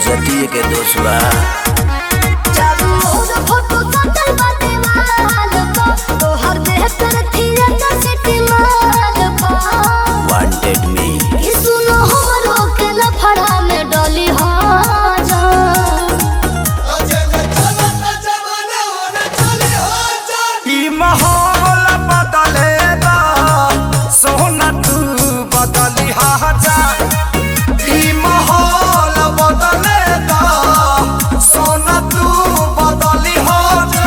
इज्जतिए के दोष बा चारू ओर फोटो सटल बाटे वाल पर तोहर देह पर थिएटर सिटी माल पर वांटेड मी कि सुनो हमरो के लफड़ा में डली हो जा ई माहौल बदलेगा सोना तू बदली जा ई माहौल बदलेगा सोना तू बदली जा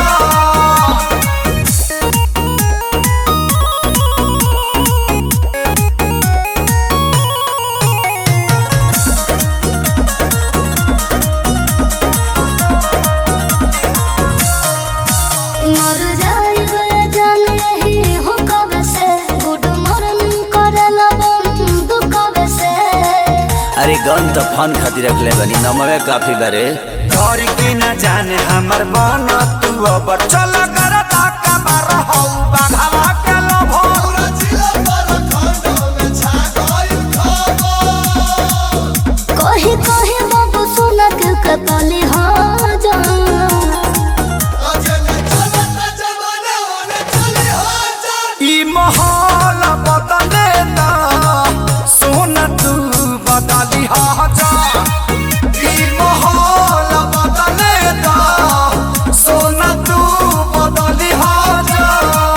मर जाई गए जान यही हो कब से गुड मॉर्निंग करेला बंद कब से अरे गन तो फन खातिर रखले बनी नमवे काफी बारे घर की न जाने हमर मन तू अब चल कर ताका बार हौ बाघावा के लोभो कही कही बाबू सुनक कतली हो जा ई माहौल बदले ना सोना तू बदली जा ई माहौल बदले ना सोना तू बदली जा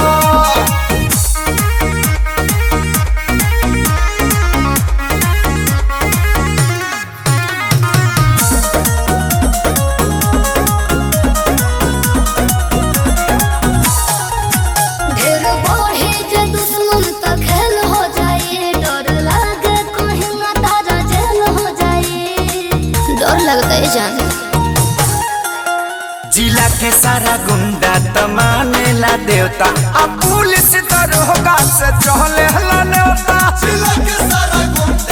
ढेर बढ़े जे दुश्मन त खेल हो जाए डर लागे कहीं ना तारा जेल हो जाए डर लगता है जान जिला के सारा गुंडा त मानेला देवता अब पुलिस दरोगा से चहले हला नेवता जिला के सारा गुंडा